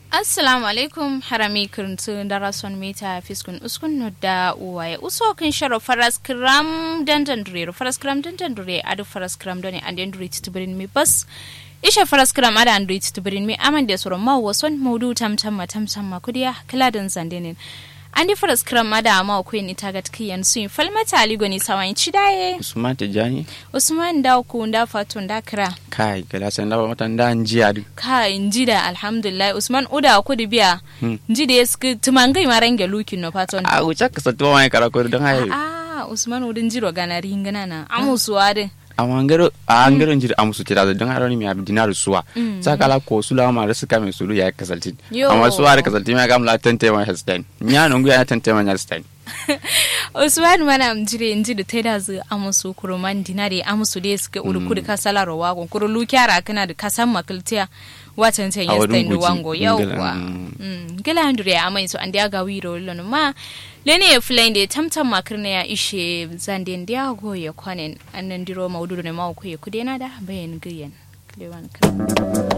assalamu alaikum harami kirntu darason mita fiskun uskun no da uwaye uso kin sharo faras kram dandan dure faras kram dandan dure adu faras kram done and then dure titbirin mi bas isha faras kram ada and dure titbirin mi aman da soro ma wason maudu tam tam ma tam tam ma kudiya kladan zandenin andi faras kram ada ma ko ni tagat kiyan sun falmata ali goni sawan cidaye usman tijani usman da ku da fatun da kira kai gala san da mata da njiya du ka inji da alhamdulillah usman uda ku da biya nji da yaski tumangai marange lukin no fatun a wuce ka satto mai kara ko dan haye ah usman udin jiro gana ringana na amusuwa din amma ngero a ngero njiri amusu tira da dan haroni mi abi dinar suwa sakala ko sula ma da suka mai sulu ya kasalti Yo. amma suwa da kasalti ma gamla tante ma hastain nya no ngu ya tante ma hastain usman mana mjire nji da taida zu amusu kuruman dinare amusu da suka uru kudu kasala rawa gon kuru lukyara kana da kasan makiltiya watan tan A wurin yastain da guji, wango ngila, yawwa mm. Mm, gila handure ya amai so an da ga wiro lon ma lene ya fulain da tamtam makirna ya ishe zanden da go ya kwanen annan diro maududu ne ma ku ya kudena da bayan giyan Kilewan kan.